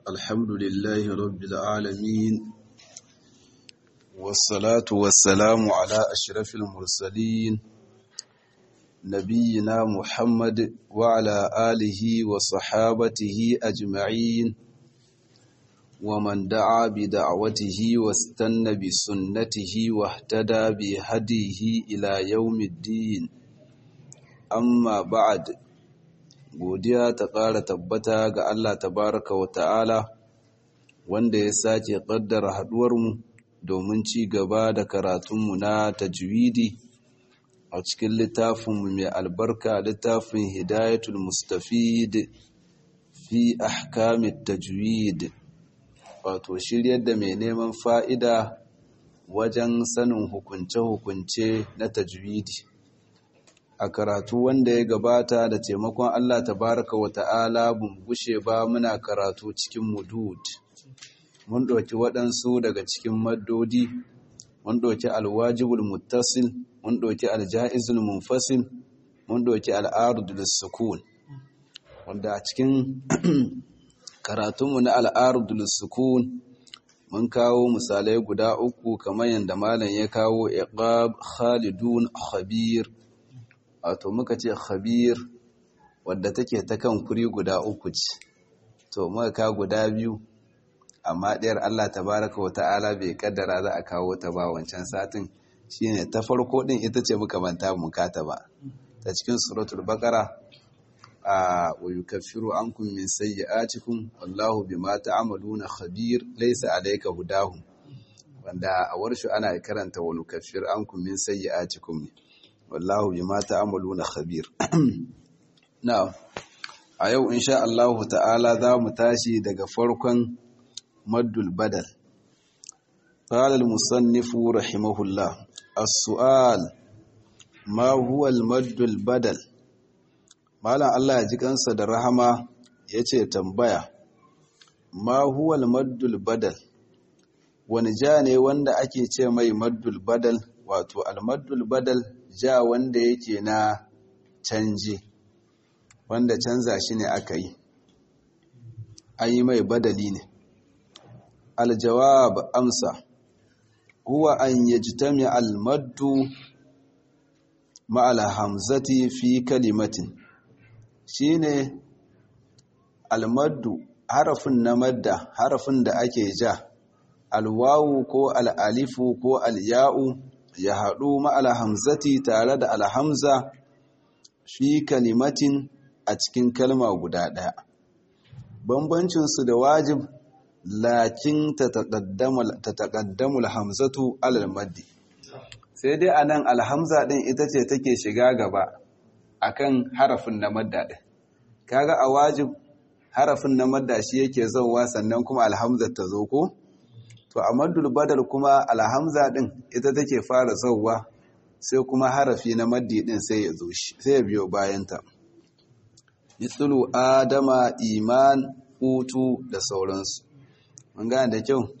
الحمد لله رب العالمين والصلاة والسلام على أشرف المرسلين نبينا محمد وعلى آله وصحابته أجمعين ومن دعا بدعوته واستنى بسنته واهتدى بهديه إلى يوم الدين amma ba'ad godiya ta ƙara tabbata ga Allah tabaraka wa ta'ala wanda ya sake ƙaddara haɗuwarmu domin ci gaba da karatunmu na tajwidi a cikin littafinmu mai albarka littafin hidayatul mustafid fi ahkamit tajwid wato shiryar da mai neman fa'ida wajen sanin hukunce-hukunce na tajwidi a karatu wanda ya gabata da taimakon Allah tabaraka wa ta'ala bun gushe ba muna karatu cikin mudud mun ɗauki waɗansu daga cikin maddodi mun ɗauki alwajibul muttasil mun ɗauki aljaizul munfasil mun ɗauki al'arudul sukun wanda a cikin karatunmu na al'arudul sukun mun kawo misalai guda uku kamar yadda malam ya kawo iqab khalidun khabir wato muka ce khabir wadda take ta kan kuri guda uku ce to muka ka guda biyu amma ɗayar Allah tabaraka wa ta'ala bai kaddara za a kawo ta ba wancan satin shine ta farko din ita ce muka manta mu kata ba ta cikin suratul baqara a wa yukaffiru ankum min sayyi'atikum wallahu bima ta'maluna khabir laysa alayka hudahum wanda a warshu ana karanta wa nukaffir ankum min sayyi'atikum ne wallahu bima ta'maluna khabir na'am a yau insha Allah ta'ala za mu tashi daga farkon maddul badal qala al-musannif rahimahullah as-su'al ma huwa al-maddul badal malam Allah ya ji kansa da rahama yace tambaya ma huwa al-maddul badal wani ja ne wanda ake ce mai maddul badal wato al-maddul badal ja wanda yake na canji wanda canza shi ne aka yi an yi mai badali ne aljawab amsa huwa an yajtami almaddu ma'al hamzati fi kalimatin shine almaddu harafin na madda harafin da ake ja alwawu ko al'alifu ko alya'u ya haɗu ma'ala hamzati tare da alhamza fi kalimatin a cikin kalma guda ɗaya. Bambancinsu da wajib lakin ta taƙaddamul hamzatu alal maddi. Sai dai a nan alhamza ɗin ita ce take shiga gaba akan harafin na madda ɗin. Kaga a wajib harafin na madda shi yake zauwa sannan kuma alhamzar ta zo ko? to a maddul badal kuma alhamza din ita take fara zauwa sai kuma harafi na maddi din sai ya zo shi sai ya biyo bayanta mithlu adama iman utu da sauransu mun gane da kyau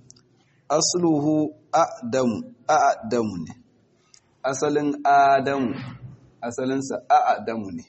asluhu adamu adamu ne asalin adamu asalinsa adamu ne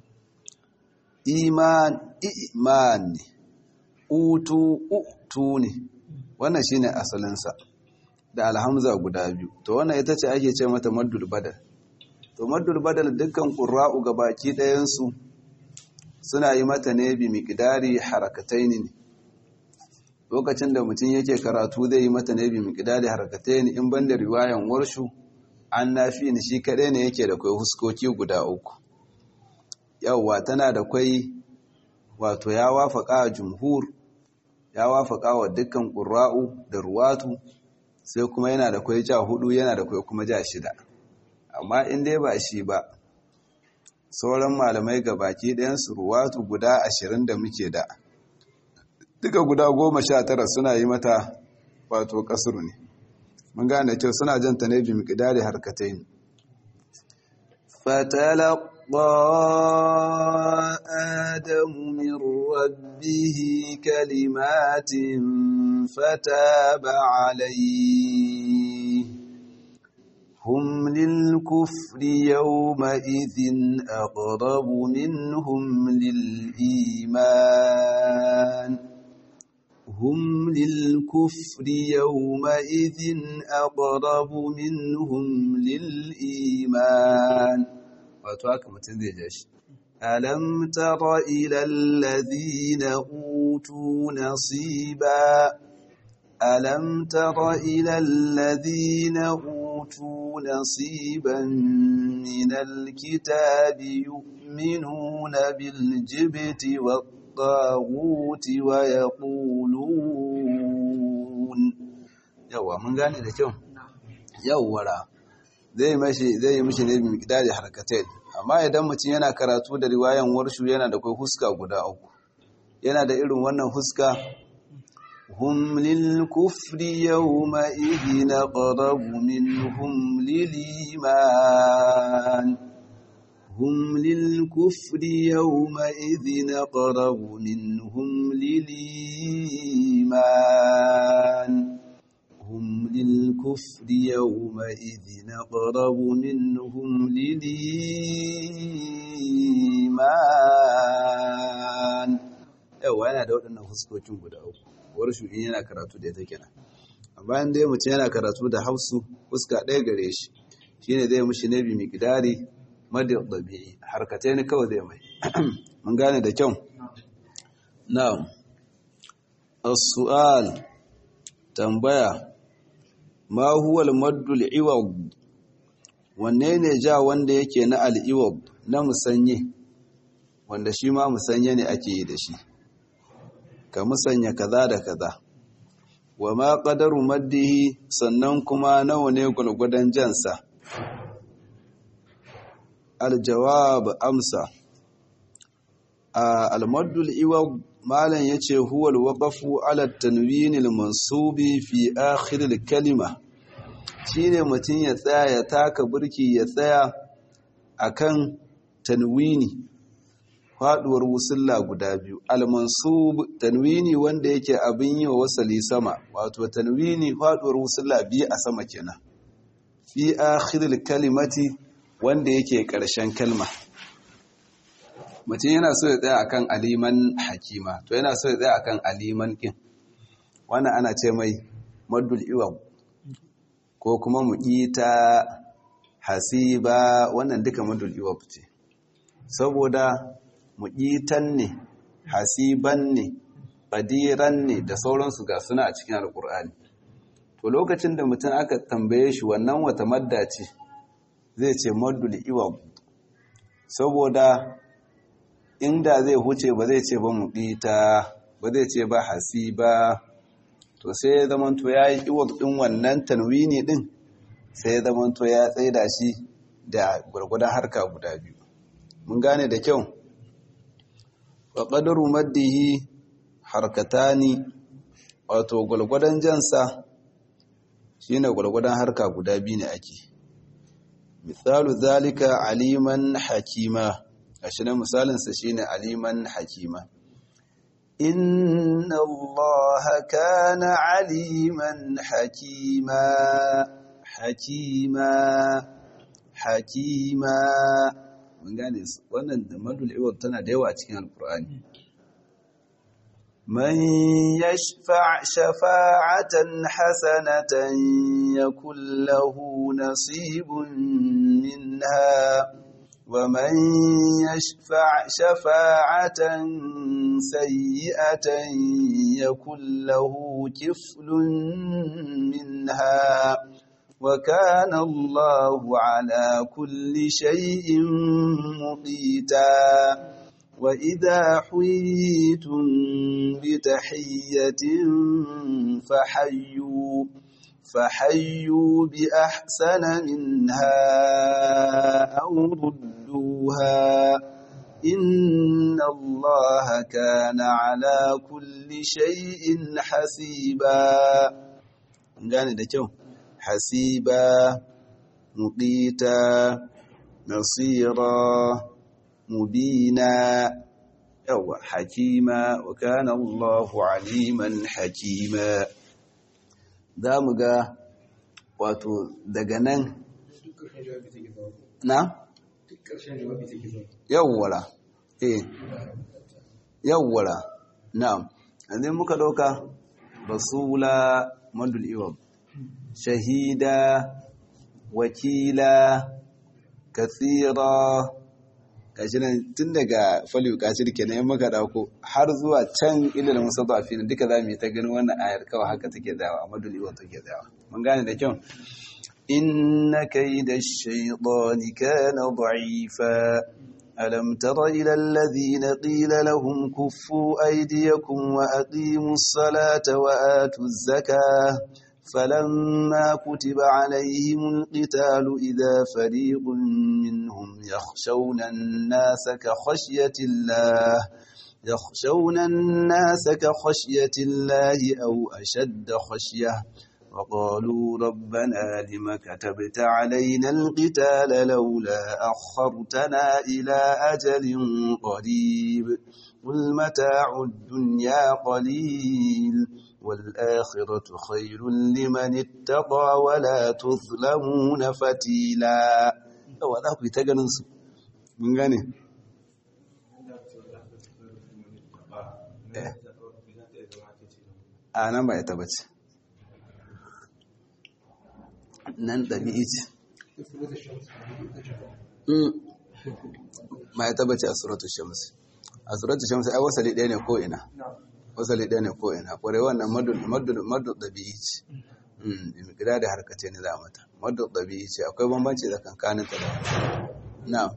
iman iman ne utu utu ne wannan shine asalinsa da alhamza guda biyu to wannan ita ce ake ce mata maddul badal to maddul badal dukkan qurra'u gabaki ɗayan su suna yi mata ne bi miqdari harakatayn ne lokacin da mutum yake karatu zai yi mata ne bi miqdari harakatayn in banda riwayan warshu an nafi ni shi kadai ne yake da kai huskoki guda uku yawwa tana da kai wato ya wafaka jumhur ya wafaka wa dukkan ƙura'u da ruwatu sai kuma yana da kwai ja hudu yana da kwai kuma ja shida amma in dai ba shi ba sauran malamai ga baki ɗayansu ruwatu guda ashirin da muke da duka guda goma sha tara suna yi mata wato ƙasuru ne mun gane kyau suna janta ne bi miƙidari harkatai ne فتلقى آدم من ربه كلمات فتاب عليه هم للكفر يومئذ أقرب منهم للإيمان هم للكفر يومئذ أقرب منهم للإيمان وتواك متنزيجش ألم تر إلى الذين أوتوا نصيبا ألم تر إلى الذين أوتوا نصيبا من الكتاب يؤمنون بالجبت والطاغوت ويقولون يوا من gane da kyau yawwara zai mashi zai mishi ne bi miqdari harkatain amma idan mutum yana karatu da riwayan warshu yana da kai huska guda uku yana da irin wannan huska هم للكفر يومئذ أقرب منهم للإيمان هم للكفر يومئذ أقرب منهم للإيمان هم للكفر يومئذ أقرب منهم للإيمان yawa yana da waɗannan fuskokin guda uku warshu in yana karatu da ita kenan a bayan dai mutum yana karatu da hausu fuska ɗaya gare shi shine zai mushi nabi miqdari madin dabi'i harkatai ne kawai zai mai mun gane da kyau na'am as-su'al tambaya ma huwa al-maddu al-iwad wanne ne ja wanda yake na al-iwad na musanye wanda shi ma musanye ne ake yi da shi ka musanya kaza da kaza wa ma qadaru maddihi sannan kuma nawa ne gulgudan jansa aljawab amsa al-maddu al-iwad malan yace huwa al-waqfu ala at-tanwin al-mansubi fi akhir al-kalima shine mutun ya tsaya ya taka burki ya tsaya akan tanwini faduwar wusulla guda biyu al-mansub tanwini wanda yake abin yi wa wasali sama wato tanwini faduwar wusulla biyu a sama kenan fi akhiril kalimati wanda yake karshen kalma mutum yana so ya tsaya akan aliman hakima to yana so ya tsaya akan aliman kin wannan ana ce mai maddul iwam ko kuma muqita hasiba wannan duka maddul iwam ce saboda muƙitan ne hasiban ne ƙadiran ne da sauransu ga suna a cikin alƙur'ani to lokacin da mutum aka tambaye shi wannan wata madda ce zai ce maddul iwam saboda inda zai huce ba zai ce ba muƙita ba zai ce ba hasiba to sai ya zamanto ya yi iwam ɗin wannan tanwini ɗin sai ya zamanto ya tsaida shi da gwargwadon harka guda biyu mun gane da kyau wa ƙadaru maddihi harkatani wato gwalgwadon jansa shine gwalgwadon harka guda biyu ne ake misalu zalika aliman hakima gashi na misalinsa shine aliman hakima inna allaha kana aliman hakima hakima hakima mun gane su wannan da madul iwad tana da yawa cikin alkur'ani man yashfa' shafa'atan hasanatan yakul lahu nasibun minha wa man yashfa' shafa'atan sayyi'atan yakul lahu kiflun minha وكان الله على كل شيء مقيتا وإذا حييتم بتحية فحيوا فحيوا بأحسن منها أو ردوها إن الله كان على كل شيء حسيبا gane da kyau hasiba muqita nasira mubina yawa hakima wa kana Allahu aliman hakima zamu ga wato daga nan na yawwara eh yawwara na'am yanzu muka doka rasula madul iwab shahida wakila kathira gashi nan tun daga faliyu kashir kenan yan maka dauko har zuwa can ilil musaddafi duka za mu yi ta ganin wannan ayar kawai haka take dawa a madul iwab take dawa mun gane da kyau inna kayda ash-shaytani kana da'ifa ألم تر إلى الذين قيل لهم كفوا أيديكم وأقيموا الصلاة وآتوا الزكاة فلما كتب عليهم القتال إذا فريق منهم يخشون الناس كخشية الله يخشون الناس كخشية الله أو أشد خشية وقالوا ربنا لم كتبت علينا القتال لولا أخرتنا إلى أجل قريب قل متاع الدنيا قليل والآخرة خير لمن اتقى ولا تظلمون فتيلا وذا في تجنس من غني أنا ما يتبت nan ɗabi'i ce ma ya tabbace a suratu shamsi a suratu shamsi ai wasali ɗaya ne ko'ina wasali ɗaya ne ko'ina ƙwarai wannan madu ɗabi'i ce gida da harkace ne za a mata madu ɗabi'i ce akwai bambanci da kankanin ta da na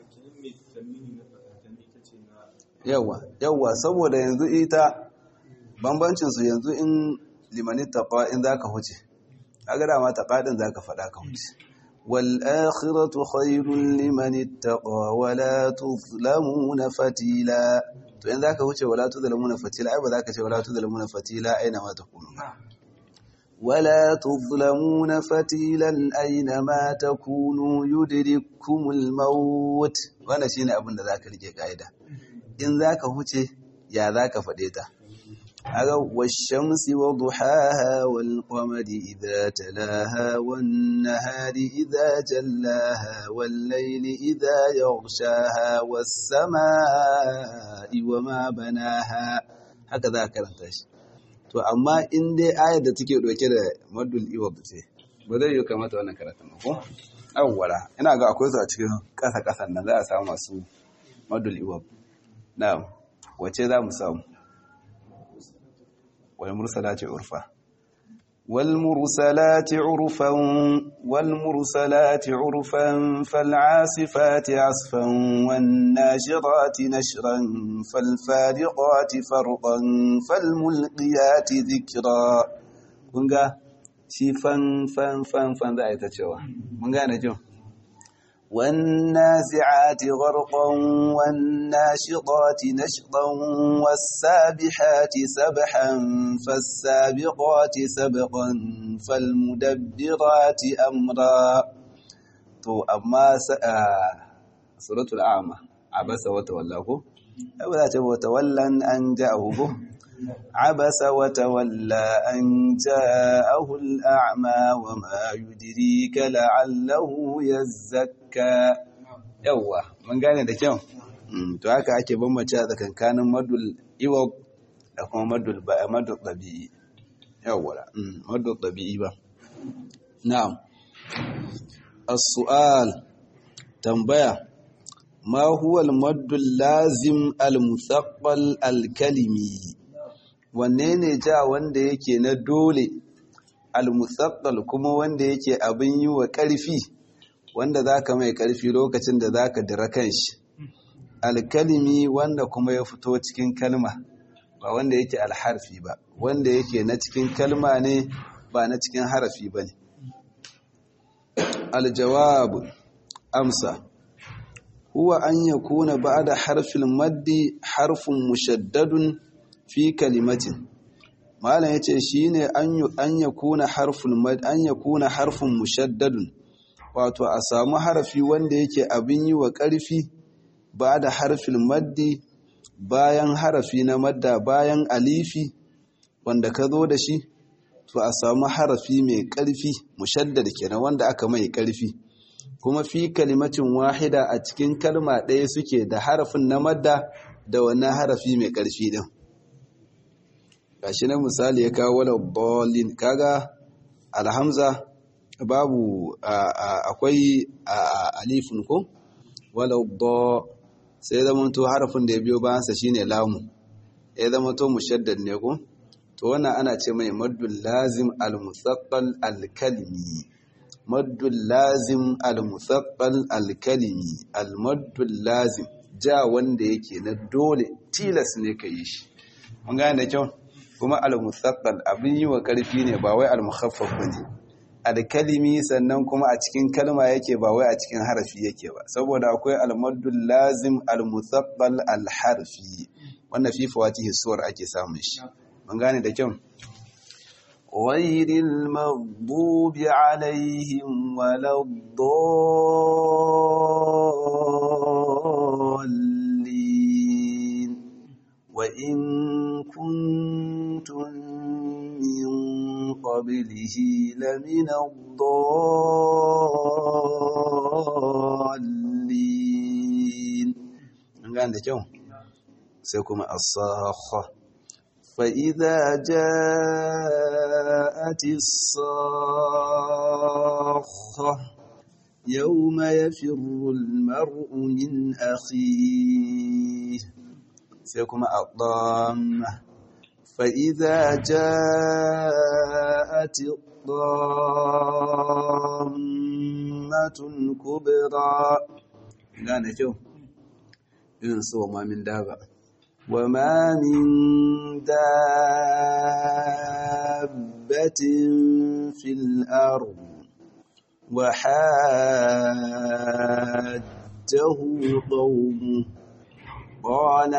yawa yawa saboda yanzu ita bambancinsu yanzu in limanin taɓa in za ka huce kaga dama taqadin zaka fada ka wuce wal akhiratu khairul liman ittaqa wala tuzlamuna fatila to in zaka wuce wala tuzlamuna fatila ai ba zaka ce wala tuzlamuna fatila aina ma takunu wala tuzlamuna fatilan aina ma takunu yudrikumul maut wannan shine abin da zaka rike kaida in zaka huce ya zaka fade ta aga washamsi wa duhaha wal qamari idha talaha wan nahari idha jallaha wal layli idha yaghshaha was samaa'i wama banaha haka za ka karanta shi to amma in dai ayar da take dauke da madul iwab ce ba zai yi kamata wannan karatun ko awwala ina ga akwai su a cikin kasa kasan nan za a samu masu madul iwab na'am wace za mu samu والمرسلات عرفا والمرسلات عرفا والمرسلات عرفا فالعاصفات عصفا والناشرات نشرا فالفارقات فرقا فالملقيات ذكرا kunga shi fan fan fan fan za a yi ta cewa mun gane jin والنازعات غرقا والناشطات نشطا والسابحات سبحا فالسابقات سبقا فالمدبرات أمرا تو أما سورة الأعمى عبس وتولى أولا وتولى أن جاءه عبس وتولى أن جاءه الأعمى وما يدريك لعله يزكى يوا من gane da kyau to haka ake bambance a tsakankanin madul iwab da kuma madul ba madul tabi'i yawa madul tabi'i ba na'am as-su'al tambaya ma huwa al-maddul lazim al-muthaqqal al-kalimi wanne ne ja wanda yake na dole al-musaqqal kuma wanda yake abin yi wa ƙarfi wanda zaka mai ƙarfi lokacin da zaka dira kanshi al-kalimi wanda kuma ya fito cikin kalma ba wanda yake al-harfi ba wanda yake na cikin kalma ne ba na cikin harafi bane al-jawab amsa huwa an yakuna ba'da harfil maddi harfun mushaddadun fi kalimatin malam yace shine an an yakuna harful mad an yakuna harfun mushaddadun wato a samu harafi wanda yake abin yi wa ƙarfi ba da harfin maddi bayan harafi na madda bayan alifi wanda ka zo da shi to a samu harafi mai ƙarfi mushaddad kenan wanda aka mai ƙarfi kuma fi kalimacin wahida a cikin kalma ɗaya suke da harafin na madda da wannan harafi mai ƙarfi din gashi na misali ya kawo wala bolin kaga alhamza babu akwai alifin ko wala do sai zama to harafin da ya biyo bayansa shine lamu ya zama to mushaddad ne ko to wannan ana ce mai maddul lazim al-musaqqal al-kalimi maddul lazim al-musaqqal al-kalimi al-maddul lazim ja wanda yake na dole tilas ne ka yi shi mun gane da kyau kuma al-musaqqal abin yi wa karfi ne ba wai al-mukhaffaf bane al-kalimi sannan kuma a cikin kalma yake ba wai a cikin harafi yake ba saboda akwai al-maddul lazim al-musaqqal al-harfi wannan fi fawatihi suwar ake samun shi mun gane da kyau غير المغضوب عليهم ولا الضالين وإن كنتم من قبله لمن الضالين من قال ده سيكون الصاخة فإذا جاءت الصاخة يوم يفر المرء من أخيه سيكون الضامة فإذا جاءت الضامة الكبرى لا نجو ينسوا ما من دابة وما من دابة في الأرض وحاجه قومه قال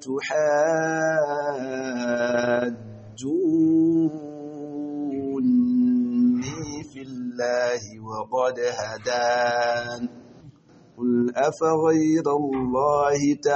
أتحاجوني في الله وقد هدان قل أفغير الله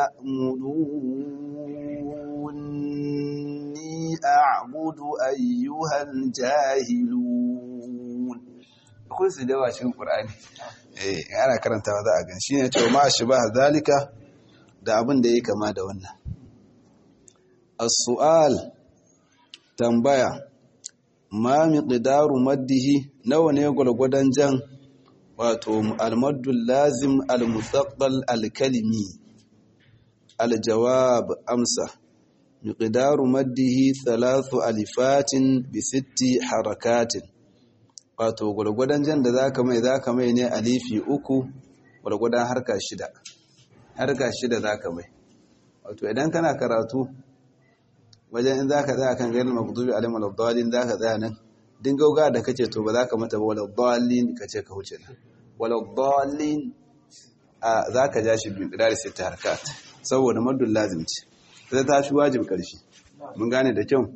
تأمروني أعبد أيها الجاهلون akwai su da cikin Qur'ani eh ana karantawa za a gan shine cewa ma shibah zalika da abin da yake kama da wannan as-su'al tambaya ma miqdaru maddihi nawa ne gwargwadon jan wato al-maddul lazim al-musaqqal al-kalimi al-jawab amsa miqdaru maddihi thalathu alifatin bi sitti harakatin wato gwargwadon jan da zaka mai zaka mai ne alifi uku gwargwadon harka shida harka shida zaka mai wato idan kana karatu wajen in zaka tsaya kan gairin maghdubi alaihim waladdallin zaka tsaya nan din gauga da kace to ba zaka mata ba waladdallin kace ka huce nan waladdallin a zaka ja shi bin qidar sai ta harkat saboda maddul lazim ce sai ta fi wajib karfi mun gane da kyau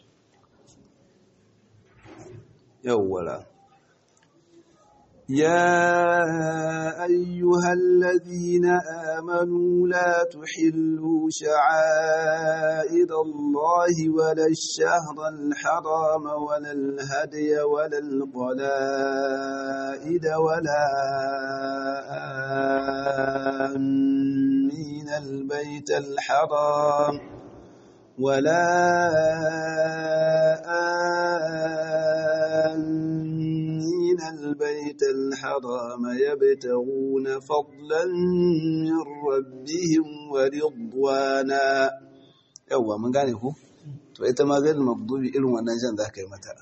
yawwala يا أيها الذين آمنوا لا تحلوا شعائر الله ولا الشهر الحرام ولا الهدي ولا القلائد ولا آمين البيت الحرام ولا آمين البيت الحرام يبتغون فضلا من ربهم ورضوانا yawwa mun gane ku to ita ma zai magdubi irin wannan jan za ka yi mata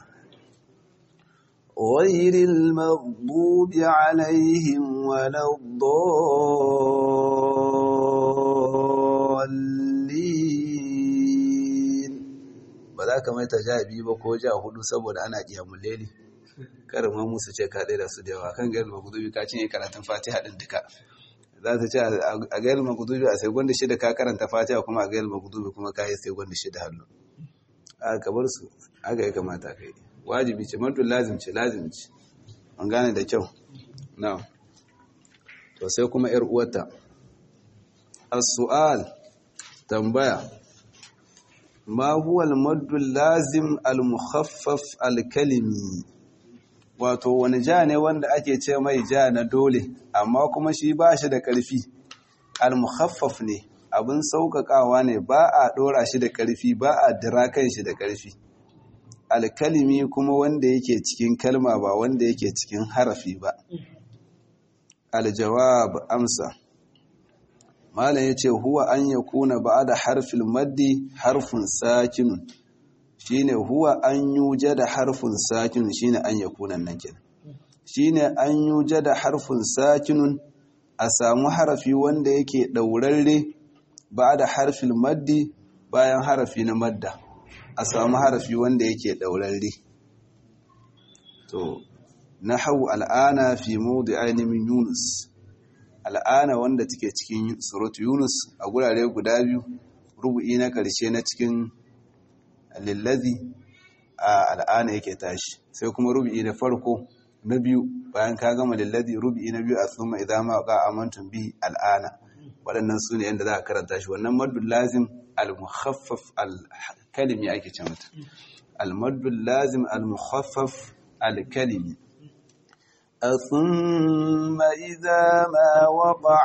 غير المغضوب عليهم ولا الضالين ba za ka mata ja biyu ba ko ja hudu saboda ana kiyamun leli karin ma musu ce ka da su da yawa kan gairu magudubi ka cinye karatun fatiha din duka za ta ce a gairu magudubi a sai gwanda shida ka karanta fatiha kuma a gairu magudubi kuma ka yi sai gwanda shida hannu a kabar su aka yi kamata ka yi wajibi ce mantu lazim ce lazim ce an gane da kyau na to sai kuma yar uwata as-su'al tambaya ma huwa al-maddu lazim al-mukhaffaf al-kalimi wato wani ja ne wanda ake ce mai ja na dole amma kuma shi ba shi da ƙarfi al-mukhaffaf ne abin sauƙaƙawa ne ba a ɗora shi da ƙarfi ba a dira kan shi da ƙarfi alkalimi kuma wanda yake cikin kalma ba wanda yake cikin harafi ba aljawab amsa malam yace huwa an yakuna ba'da harfil maddi harfun sakinun shine huwa an yujada harfun sakinun shine an yakuna nan kenan shine an yujada harfun sakinun a samu harafi wanda yake daurarre ba'da harfil maddi bayan harafi na madda a samu harafi wanda yake daurarre to nahwu al'ana fi mawdi'ain min yunus al'ana wanda take cikin suratu yunus a gurare guda biyu rubu'i na karshe na cikin lillazi a al'ana yake tashi sai kuma rubu'i na farko na biyu bayan ka gama lillazi rubu'i na biyu a thumma idza ma qa amantum bi al'ana waɗannan su ne yadda za a karanta shi wannan maddul lazim al-mukhaffaf al-kalimi ake ce mata al-maddul lazim al-mukhaffaf al-kalimi ثم إذا ما وقع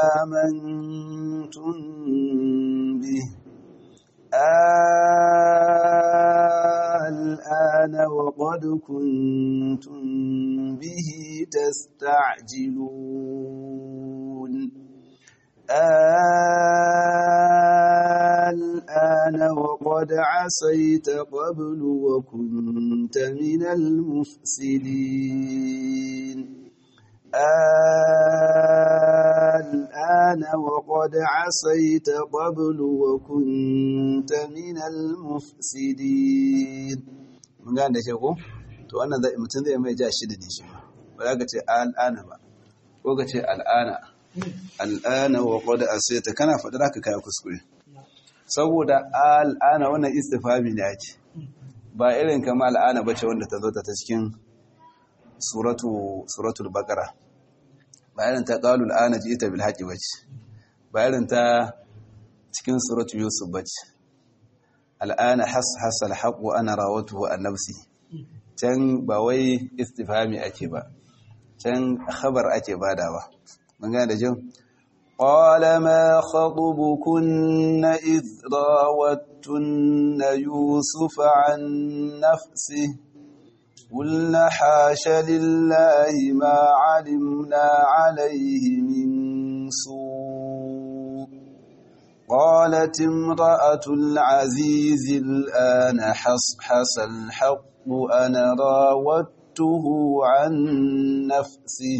آمنتم به الآن وقد كنتم به تستعجلون الآن وقد عصيت قبل وكنت من المفسدين الآن وقد عصيت قبل وكنت من المفسدين mun gane da ke ko to wannan zai mutum zai mai ja shi da ne shi ba za ka ce al'ana ba ko ka ce al'ana al'ana wa qad asayta kana faɗa haka kai kuskure saboda al'ana wannan istifhami ne ake ba irin kama al'ana bace wanda ta zo ta cikin suratu suratul baqara ba irin ta qalu al'ana ji'ta bil haqqi bace ba irin ta cikin suratu yusuf bace al'ana has has al haqq wa ana rawatuhu an nafsi can ba wai istifhami ake ba can khabar ake badawa mun gane da jin قال ما خطبكن إذ راوتن يوسف عن نفسه قلنا حاش لله ما علمنا عليه من سوء قالت امرأة العزيز الآن حصحص الحق أنا راودته عن نفسه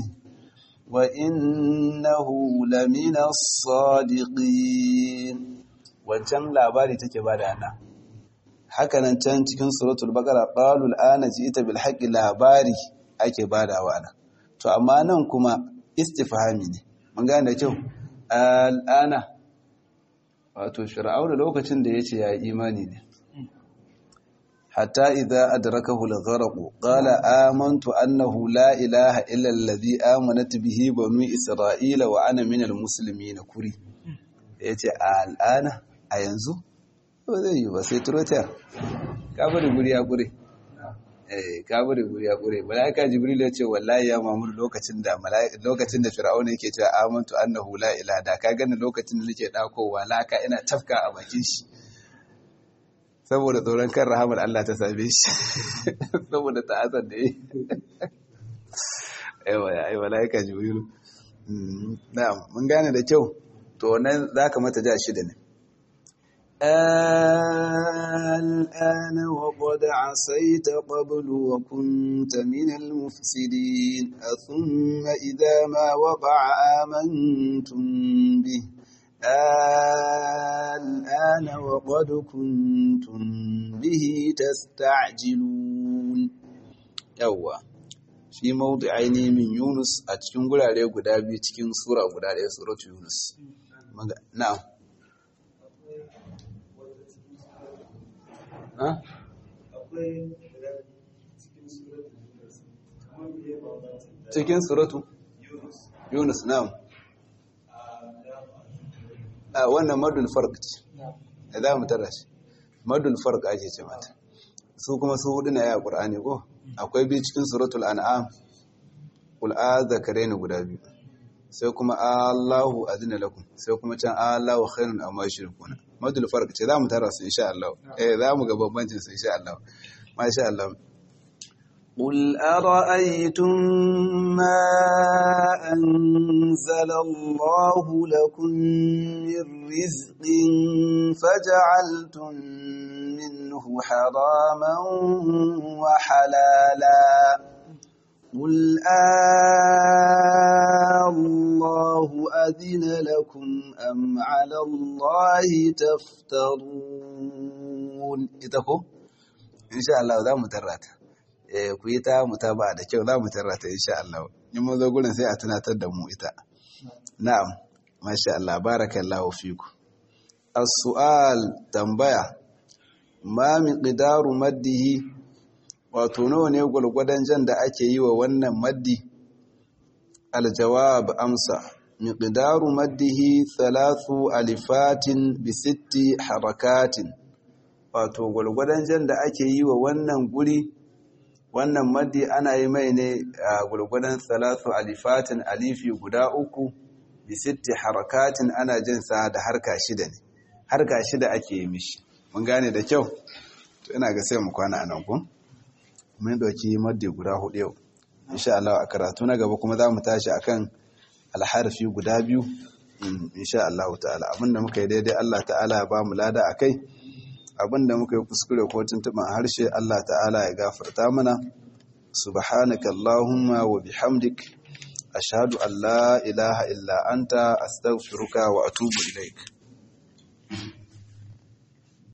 وإنه لمن الصادقين wancan labari take bada ana hakanan can cikin suratul baqara qalu al'ana ji'ta bil haqqi labari ake badawa ana to amma nan kuma istifhami ne mun gane da kyau al'ana wato fir'auna lokacin da yace ya imani ne hatta idza adrakahu al-gharq qala amantu annahu la ilaha illa alladhi amanat bihi banu isra'ila wa ana minal muslimin kuri yace al'ana a yanzu ba zai yi ba sai turota ka bari guri ya kure eh ka bari guri ya kure malaika jibril ya ce wallahi ya mamur lokacin da lokacin da fir'auna yake cewa amantu annahu la ilaha da ka gani lokacin da nake dakowa laka ina tafka a bakin shi saboda tsoron kan rahamar Allah ta same shi saboda ta'azar da yi aiwa ya aiwa laika jibrilu na'am mun gane da kyau to wannan zaka mata ja shida ne الآن وقد عصيت قبل وكنت من المفسدين ثم إذا ما وقع آمنتم به الآن وقد كنتم به تستعجلون يوا في موضعين من يونس a cikin gurare guda biyu cikin sura guda ɗaya suratu Yunus na'am cikin suratu Yunus na'am a wannan madul farq ce da za mu tara shi madul farq ake ce mata su kuma su hudu na ya qur'ani ko akwai bi cikin suratul an'am qul a'zakarain guda biyu sai kuma Allahu adina lakum sai kuma can Allahu khairun amma yushrikuna madul farq ce za mu tara su insha Allah eh za mu ga bambancin su insha Allah masha Allah قل أرأيتم ما أنزل الله لكم من رزق فجعلتم منه حراما وحلالا قل آه الله أذن لكم أم على الله تفترون إتكو إن شاء الله ذا مترات ku yi ta mutaba da kyau za mu tarrata insha Allah in mun zo gurin sai a tunatar da mu ita na'am masha Allah barakallahu fiku as-su'al tambaya ma miqdaru maddihi wato nawa ne gulgudan jan da ake yi wa wannan maddi aljawab amsa miqdaru maddihi thalathu alifatin bi sitti harakatin wato gulgudan jan da ake yi wa wannan guri wannan maddi ana yi mai ne a gulgudan thalathu alifatin alifi guda uku bi sitti harakatin ana jin sa da harka shida ne harka shida ake yi mishi mun gane da kyau to ina ga sai mu kwana anan ku mun dauki maddi guda hudu yau insha Allah a karatu na gaba kuma za mu tashi akan alharfi guda biyu insha Allah ta'ala abinda muka yi daidai Allah ta'ala ya ba mu lada akai abinda muka yi kuskure ko tuntuban harshe Allah ta'ala ya gafarta mana subhanaka allahumma wa bihamdik ashhadu an la ilaha illa anta astaghfiruka wa atubu ilaik